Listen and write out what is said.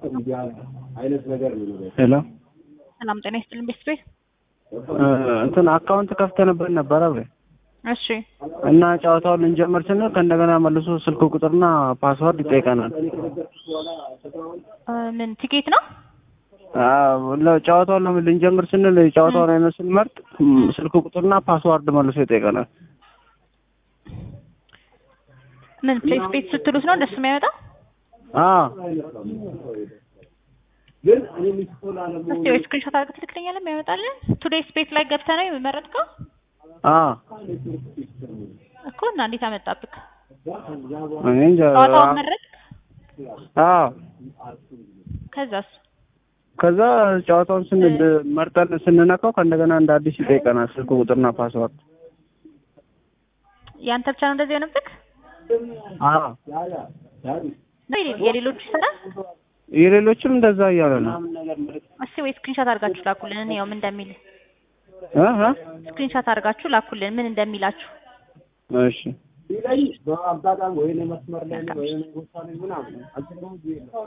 ሄሎ ሰላም ጤና ይስጥልን ቤተሰቤ። እንትን አካውንት ከፍተንበት ነበረ ብሬ እሺ እና ጨዋታውን ልንጀምር ስንል ከእንደገና መልሶ ስልክ ቁጥርና ፓስዋርድ ይጠይቀናል። እ ምን ቲኬት ነው? አዎ፣ ለ- ጨዋታውን ለምን ልንጀምር ስንል ጨዋታውን አይነት ስንመርጥ ም፣ ስልክ ቁጥርና ፓስዋርድ መልሶ ይጠይቀናል። ምን ፕሌስ ቤት ስትሉት ነው እንደሱ የሚያመጣው? አዎ እስቲ ወይ ስክሪንሾት አድርገህ ትልክልኛለህ የሚያመጣልን? ቱዴይ ስፔስ ላይ ገብተህ ነው የመረጥከው አዎ እኮ እና እንዴት አመጣብክ? እኔ እንጃ። ጨዋታውን መረጥክ? አዎ ከዛስ? ከዛ ጨዋታውን ስንል መርጠን ስንነካው ከእንደገና እንደ አዲስ ይጠይቀናል ስልክ ቁጥርና ፓስዋርድ። ያንተ ብቻ ነው እንደዚህ የሆነብክ? አዎ ነው የሌ- የሌሎቹ ይሰራል? የሌሎችም እንደዛ እያለ ነው። እስቲ ወይ ስክሪንሾት አድርጋችሁ ላኩልን እንየው ምን እንደሚል። እ እ ስክሪንሾት አድርጋችሁ ላኩልን ምን እንደሚላችሁ። እሺ